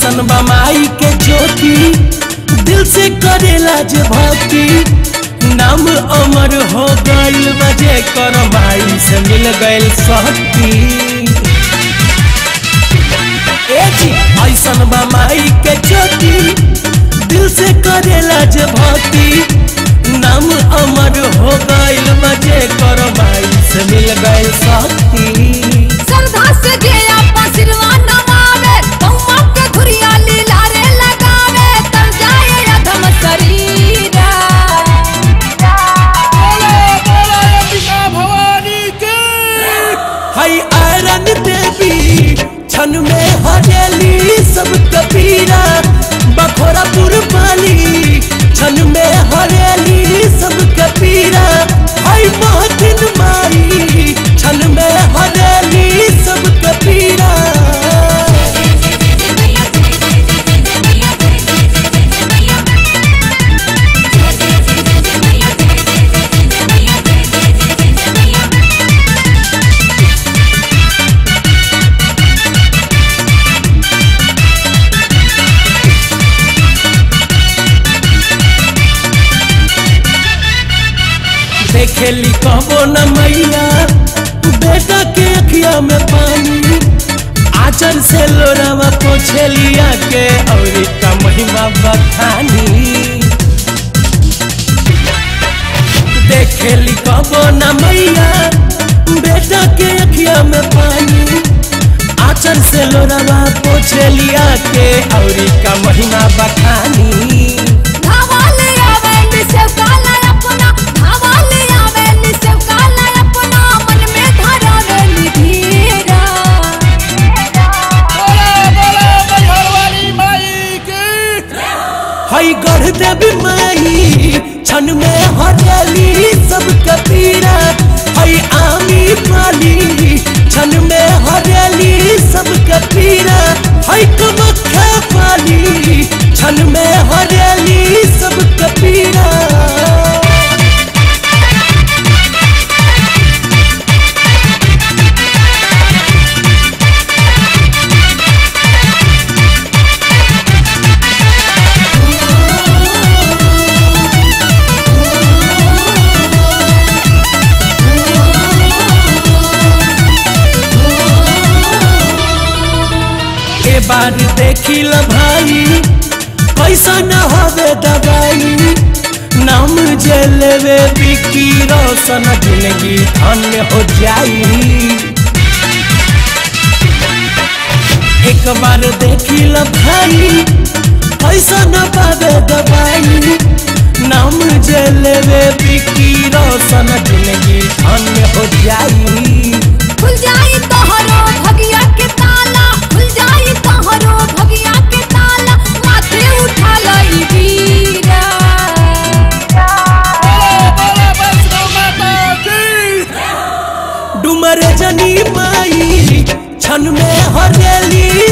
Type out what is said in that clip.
ऐसन बमाई के ज्योति दिल से करेला जे भक्ति नाम अमर हो गइल बजे कर माई से मिल गइल शक्ति ए जी ऐसन बमाई के ज्योति दिल से करेला जे भक्ति नाम अमर हो गइल बजे कर माई से मिल गइल शक्ति श्रद्धा से जे आपा सिरवा नवावे कौमा के घुरिया लीला रे लगावे तर जाए अधम शरीरा हई आयरन देवी छन में हरेली सब कबीरा बखोरापुर पाली छन में हरेली सब कबीरा हई महतिन माई छन में हरेली सब कबीरा देखेली कहबो न मैया बेटा के अखिया में पानी आचर से लोरावा पोछेलिया के और का महिमा बखानी देखेली कहबो न मैया बेटा के अखिया में पानी आचर से लोरावा पोछेलिया के और का महिमा बखानी धावा ले आवे निसेव काला अपना धावा ले आवे निसेव काला अपना मन में धरावे निधीरा हई गढ़ देवी माई छन में हरियाली सब कबीरा हई आमी पाली छन में हरियाली सब कबीरा हई कमख्या पाली छन में हरियाली सब कबीरा के बार देखी ल भाई पैसा न हवे दवाई नाम जे लेवे बिकी रोशन जिंदगी धन्य हो जाई एक बार देखी ल भाई पैसा न पावे दवाई नाम जे लेवे बिकी रोशन जिंदगी धन्य हो जाई खुल जाई तोहरो भगिया के ताला खुल जाई तोहरो भगिया के ताला माथे उठा लई वीरा डुमर जनी माई छन में हरेली